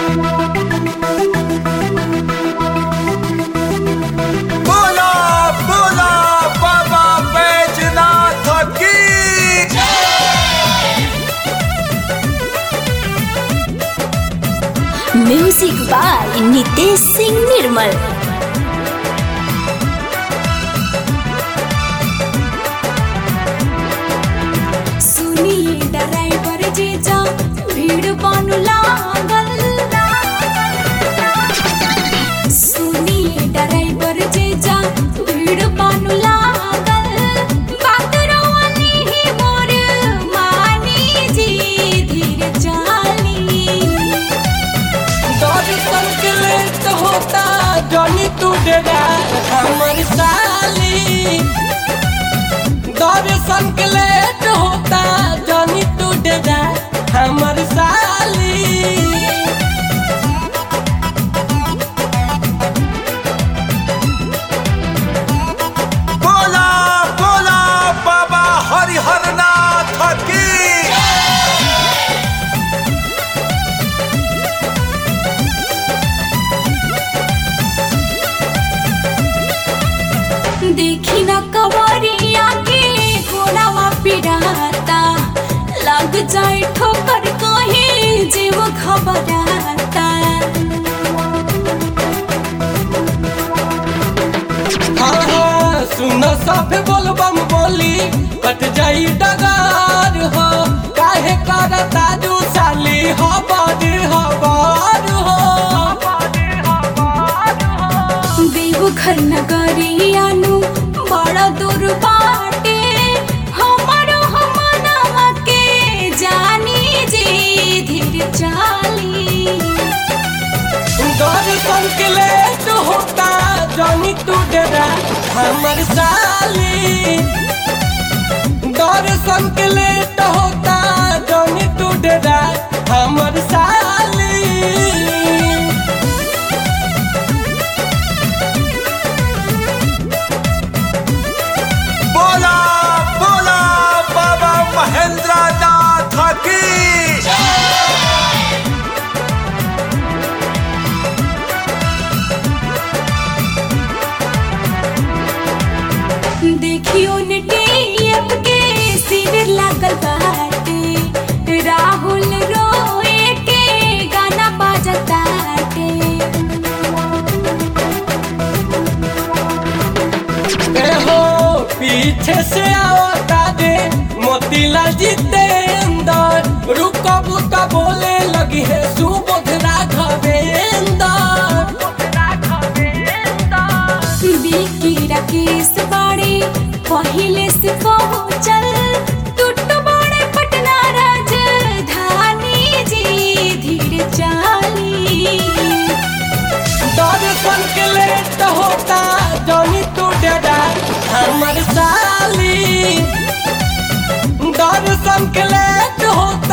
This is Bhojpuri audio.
बोला बोला बाबा बैजनाथ की म्यूजिक बाय नितेश सिंह निर्मल सुनिए ड्राइवर जीजा भीड़ बानु लागल सुनिए ड्राइवर जीजा भीड़ बानु लागल बात रवानी ही मोर मानी जी धीरे चाली दर्शन के लेट होता जनी तू डेरा हमर साली दर्शन के लेट होता जनी तू डेरा हमर साली बोला बोला बाबा हरिहरनाथ की देखी न कवरिया के घोड़ावा पिराता लग जाए ठोकर कहीं जीव खबराता हाँ हाँ सुन सब बोलबम बोली कट जाई डगार हो काहे करता दू साली हबर हबर हो देवघर नगरियानु बड़ा दूर बाटे हमारो हमनवा के जानी जी धीर चाली दर्शन के लेट होता जानी तू डेरा हमर साली दर्शन के लेट होता जानी तू डेरा हमर साली बोला बोला बाबा महेंद्र नाथ की देखियो नेटियप के शिविर लागल बाटे राहुल रोए के गाना बाजताटे ए हो पीछे से आवता दे मोतीलाल जितेंद्र रुको बुका बोले लगी है सुबोध राघवेंद्र बिकी राकेश बाड़े पहिले से पहुँचल टूट बड़े पटना राजधानी जी धीरे चाली दर्शन के लेट होता जनी तू डेरा हमर साली दर्शन के लेट होता